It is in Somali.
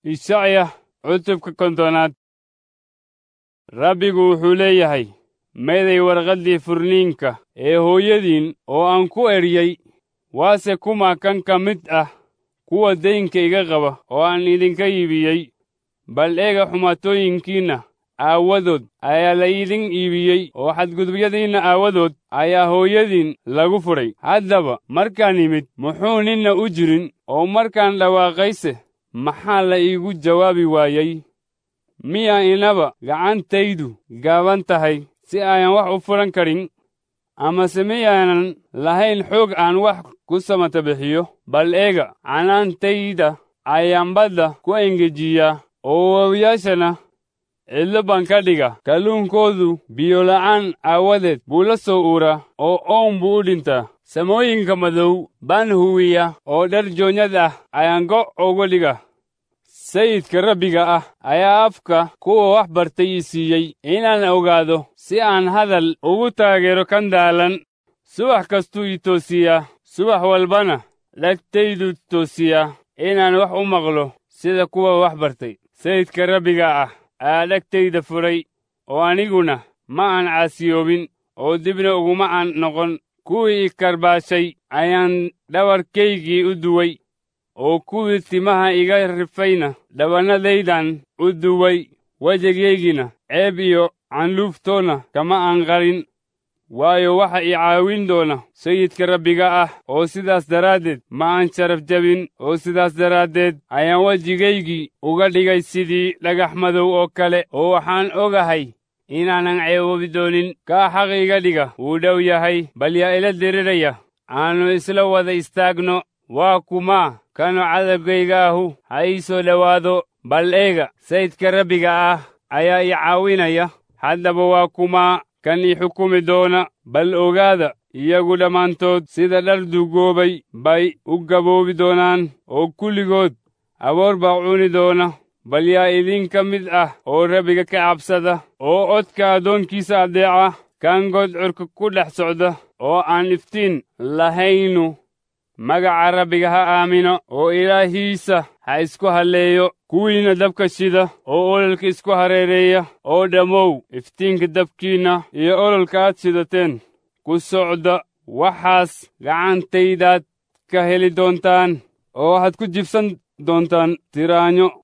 ishacya cutubka kontonaad rabbigu wuxuu leeyahay meeday warqaddii furniinka ee hooyadiin oo aan ku eryey waase kuma kan ka mid ah kuwa daynka iga qaba oo aan idinka iibiyey bal eega xumaatooyinkiinna aawadood ayaa la idin iibiyey oo xadgudubyadiinna aawadood ayaa hooyadiin lagu fudhay haddaba markaan imid muxuu ninna u jirin oo markaan dhawaaqayse maxaa la iigu jawaabi waayey miyaa inaba gacantaydu gaaban tahay si ayan wax u furan karin amase miyaanan lahayn xoog aan wax ku samata bixiyo bal eega canaantayda ayaan badda ku engejiyaa oo waawiyaashana cidlo baan ka dhiga kalluunkoodu biyola'aan aawadeed buu la soo uuraa oo oon buu u dhintaa samooyinka madow baan huwiya oo dhar joonyad ah ayaan go' uga dhiga sayidka rabbiga ah ayaa afka kuwa wax bartay ii siiyey inaan ogaado si aan hadal ugu taageero kan daalan subax kastuu ii toosiyaa subax walbana dhagtaydu toosiyaa inaan wax u maqlo sida kuwa wax bartay sayidka rabbiga ah ayaa dhagtayda furay oo aniguna ma aan caasiyoobin oo dibna uguma aan noqon kuwii i karbaashay ayaan dhabarkaygii u duway oo kuwii timaha iga rifayna dhabannadaydan u duway wejigaygiina ceeb iyo canluuftoona kama aan qarin waayo waxa i caawin doona sayidka rabbiga ah oo sidaas daraaddeed ma aan sharaf jabin oo sidaas daraaddeed ayaan wejigaygii uga dhigay sidii dhagax madow oo kale oo waxaan ogahay inaanan ceeboobi doonin kaa xaq iga dhiga wuu dhow yahay bal yaa ila diriraya aannu isla wada istaagno waa kumaa kanu cadabkayga ahu ha ii soo dhowaado bal eega sayidka rabbiga ah ayaa i caawinaya haddaba waa kumaa kan i xukumi doona bal ogaada iyagu dhammaantood sida dhar duugoobay bay u gaboobi doonaan oo kulligood aboor baa cuni doona bal yaa idinka mid ah oo rabbiga ka cabsada oo codka addoonkiisa addeeca kan godcurka ku dhex socda oo aan iftiin lahaynu magaca rabbiga ha aamino oo ilaahiisa ha isku halleeyo kuwiinna dabka shida oo ololka isku hareereeya oo dhammow iftiinka dabkiinna iyo ololka aad shidateen ku socda waxaas gacantaydaad ka heli doontaan oo waxaad ku jibsan doontaan tiraanyo